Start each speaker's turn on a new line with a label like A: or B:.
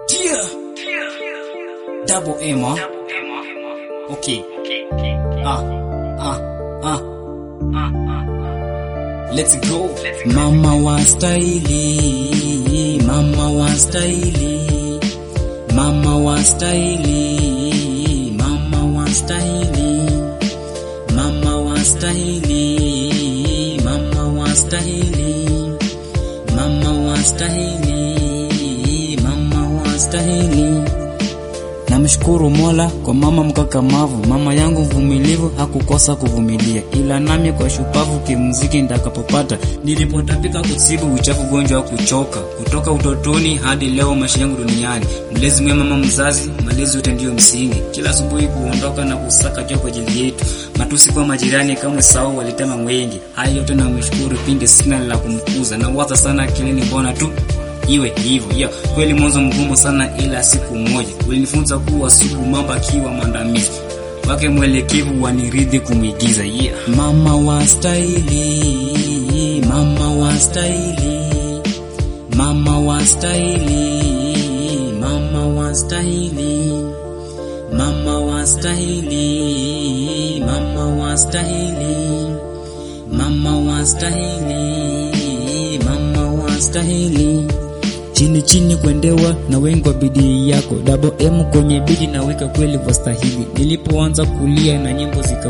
A: Dear. Double M, huh? Okay. Ah, ah, ah. Let's go. Mama wa staili, mama wa staili, mama wa staili, mama wa staili, mama wa staili, mama wa staili, mama wa staili, mama wa staili. Namshukuru Mola kwa mama mkakamavu, mama yangu mvumilivu, hakukosa kuvumilia, ila nami kwa shupavu kimuziki nitakapopata. Nilipotapika kusibu uchafu, ugonjwa wa kuchoka, kutoka utotoni hadi leo, maisha yangu duniani. Mlezi mwema, mama mzazi, malezi yote ndiyo msingi. Kila asubuhi kuondoka na kusaka jua kwa ajili yetu, matusi kwa majirani kama sao walitema mwengi. Haya yote namshukuru, pindi sina la kumkuza, na waza sana akilini, mbona tu iwe hivyo yeah. Kweli mwanzo mgumu sana, ila siku moja ulinifunza kuwa sugu mamba akiwa mwandamizi wake mwelekevu waniridhi kumwigiza yeah. Mama wa staili, mama wa staili, mama wa staili, mama wa staili, mama wa staili, mama wa staili, mama wa staili, mama wa staili chini chini kuendewa na wengi wa bidii yako, double M kwenye bidi naweka kweli vastahili. Nilipoanza kulia na nyimbo zika